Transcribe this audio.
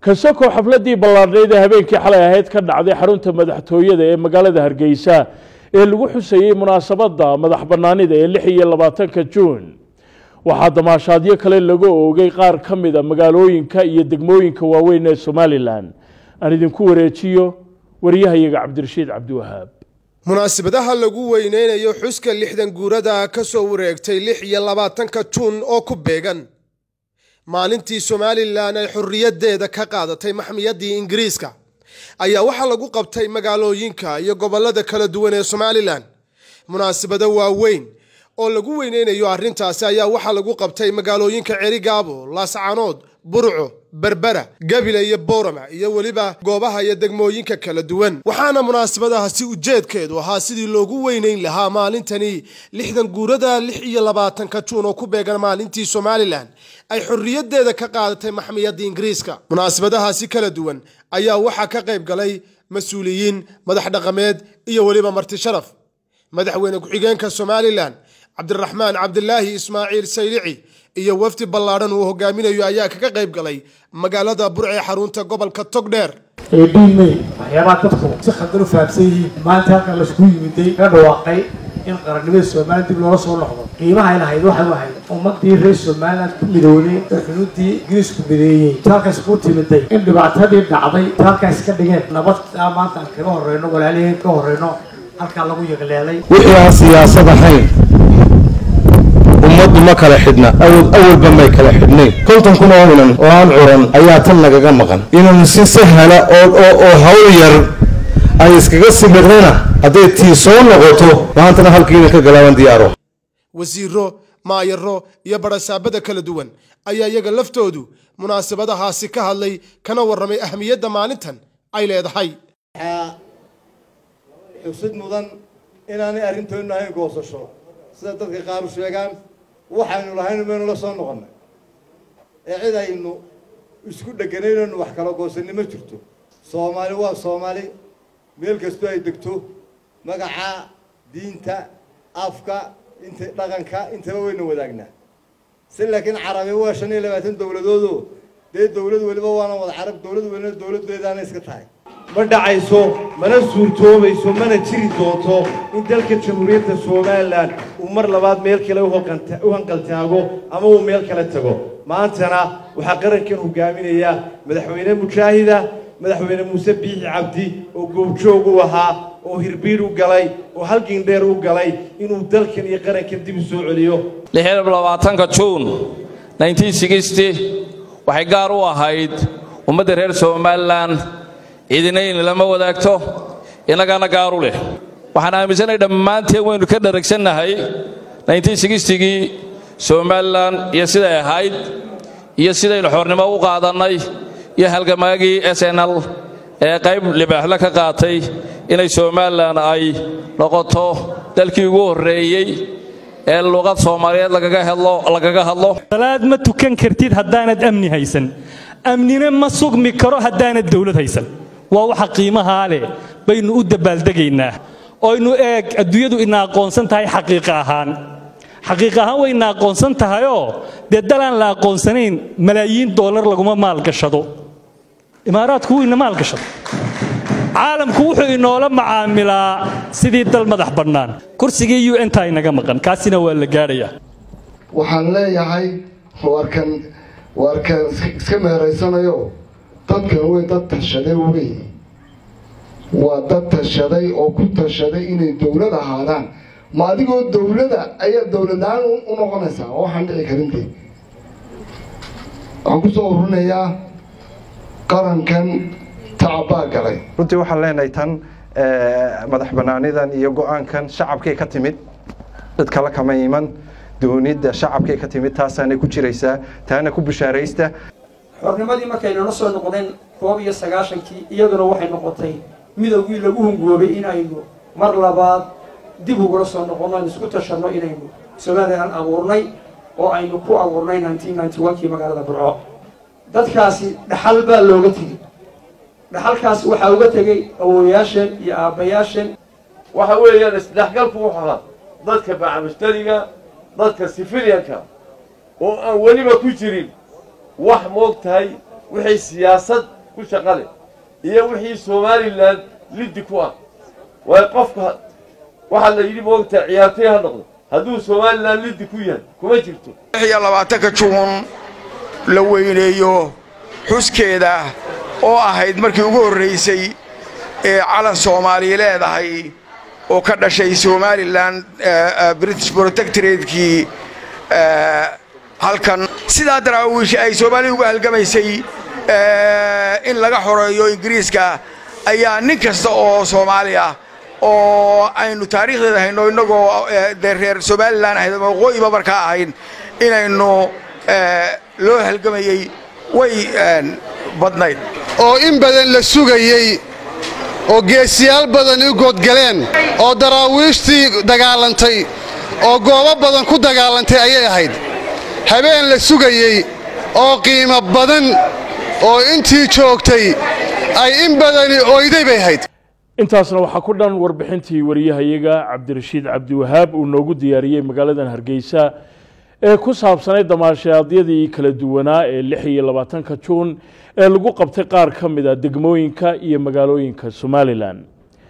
kasakoo xafladii ballaadhnayd ee habeenkii xalay ahayd ka dhacday xarunta madaxtooyada ee magaalada hargeysa ee lagu xusayey munaasabadda madax bannaanida ee lix iyo labaatanka juun waxaa damaashaadyo kale laga oogay qaar ka mida magaalooyinka iyo degmooyinka waaweyn ee somalilan aan idinku wareejiyo wariyahayaga cabdirashiid cabdiwahaab munaasabadaha lagu weyneynayo xuska lixdan guurada ka soo wareegtay lix iyo labaatanka juun oo ku beegan maalintii somalilan ay xorriyaddeeda ka qaadatay maxmiyaddii ingiriiska ayaa waxaa lagu qabtay magaalooyinka iyo gobollada kala duwan ee somalilan munaasabado waaweyn oo lagu weyneynayo arrintaasi ayaa waxaa lagu qabtay magaalooyinka cerigaabo laascanood burco berbera gabile iyo boorama iyo weliba goobaha iyo degmooyinka kala duwan waxaana munaasabadahaasi ujeedkeedu ahaa sidii loogu weyneyn lahaa maalintani lixdan guurada lix iyo labaatanka juun oo ku beegan maalintii somalilan ay xorriyaddeeda ka qaadatay maxmiyadda ingiriiska munaasabadahaasi kala duwan ayaa waxaa ka qayb galay mas-uuliyiin madax dhaqameed iyo weliba marti sharaf madaxweyne ku-xigeenka somalilan cabdiraxmaan cabdilaahi ismaaciil saylici iyo wafdi ballaadhan uu hogaaminayo ayaa kaga qayb galay magaalada burce xarunta gobolka togdheer eedhiimey waxyaabaha dadku si khaldan u fahamsan yihiin maanta halkan laisku yimiday ka dhawaaqay in qarannimada somalilan dib loola soo noqdo qiimahay lahayd waxay ahayd ummadii reer somalilan ku midowday ee xunuuddii ingiriisku mideeyey halkaas ku timiday in dhibaatadii dhacday halkaas ka dhigeen nabad maanta aan kaga horeyno walaaliheen ka horeyno halkaa lagu yaqleelay wixii aan siyaasad ahayn ummaddu ma kala xidhna awalba may kala xidhnayn konton kun oo inan oo aan curan ayaa tan nagaga maqan inan si sahla oo hawl yar ay iskaga simirnana hadday tii soo noqoto maantana halkii inan ka galaaban diyaaro wasiiro maayaro iyo barasaabada kala duwan ayaa iyaga laftoodu munaasabadahaasi ka hadlay kana warramay ahmiyadda maalintan ay leedahay xusid mudan inaanay arrintoonu ahayn goosasho sida dadka qaar u sheegaan waxaynu lahayn baynu la soo noqonnay ee cid aynu isku dheganaynaynu wax kala goosanni ma jirto soomaali waa soomaali meel kastoo ay degto magaca diinta afka inta dhaqanka intaba wayna wadaagnaa si laakiin carabi waa shan iyo labaatan dowladoodo dee dowlad weliba waana wada carab dowlad welina dowladdeedaana iska tahay ma dhacayso mana suurtoobayso mana jiri doonto in dalka jamhuuriyadda somalilan uu mar labaad meel kale u hanqaltaago ama uu meel kale tago maantana waxaa qarankan hogaaminaya madaxweyne mujaahida madaxweyne muuse biixi cabdi oo goobjoog u ahaa oo hirbiid u galay oo halgindheer u galay inuu dalkan iyo qarankan dib u soo celiyo labaatanka juun waxay gaar u ahayd ummadda reer somalilan ciidinayn lama wadaagto innagana gaaru leh waxaan aaminsanahay dhammaanteen waynu ka dharagsannahay gii somalilan iyo siday ahayd iyo sidaynu xornimo u qaadannay iyo halgamaagii snl ee qayb libaaxle ka qaatay inay somalilan ay noqoto dalkii ugu horreeyey ee luqad soomaaliyeed lagaga hadlo salaad ma tukan kartid haddaanad amni haysan amnina ma sugmi karo haddaanad dawlad haysan waa waxa qiimahaa leh baynu u dabaaldegaynaa oynu eeg adduunyadu ina aqoonsan tahay xaqiiqa ahaan xaqiiq ahaan way ina aqoonsan tahayoo dee dalaan la aqoonsanayn malaayiin doolar laguma maalgashado imaaraadku wuu ina maalgashado caalamku wuxuu inoola macaamilaa sidii dal madax bannaan kursigii u n ta inaga maqan kaasina waa la gaadhayaa waxaan leeyahay warkan warkan iska meeraysanayo dadkan wey dad tashaday wey waa dad tashaday oo ku tashaday inay dowlad ahaadaan ma adigoo dowlada ayaa dowladlaan u noqonaysaa oo waxaan dhici karinte waxaan kusoo ururinayaa qarankan tacabaa galay runtii waxaan leenahay tan madax banaanidan iyo go-aankan shacabkay ka timid dad kale kama iman doonidda shacabkay ka timid taasaanay ku jiraysaa taana ku bishaaraysta xornimadii markaynala soo noqdeen koob iyo sagaashankii iyaduna waxay noqotay midowgii lagu hungoobay inaynu mar labaad dib ugula soo noqonno aynu isku tashanno inaynu somalilan abuurnay oo aynu ku abuurnay kii magaalada burco dadkaasi dhaxal baa looga tegey dhaxalkaas waxaa uga tegey awowayaasheen iyo aabbayaasheen waxa weeyaan isdhexgalku wuxuu ahaa dadka bacmushtariga dadka sifiliyanka oo aan weliba ku jirin wax moog tahay wixii siyaasad ku shaqale iyo wixii somalilan liddi ku ah waayo qofka waxaa la yidhi moogtaa ciyaartay ha noqdo hadduu somalilan liddi ku yahay kuma jirto iyo labaatanka juun la weyneeyo xuskeeda oo ahayd markii ugu horraysay ee calan soomaaliya leedahay oo ka dhashay somalilan british protectoratekii halkan sidaa daraawiish ay soomaaliya uga halgamaysay in laga xoreeyo ingiriiska ayaa nin kasta oo soomaali ah oo aynu taariikhdeeda hayno innagoo dee reer somalilan ahayd ama waqooyiba markaa ahayn inaynu loo halgamayey way badnayd oo in badan la sugayey oo geesiyaal badan u goodgaleen oo daraawiishtii dagaalantay oo goobo badan ku dagaalantay ayay ahayd habeen la sugayey oo qiimo badan oo intii joogtay ay in badani oyday bay ahayd intaasna waxaa ku dhan warbixintii wariyahayaga cabdirashiid cabdiwahaab uu noogu diyaariyey magaaladan hargeysa ee ku saabsanay damaashaadyadii kala duwanaa ee lix iyo labaatanka juun ee lagu qabtay qaar ka mid a degmooyinka iyo magaalooyinka somalilan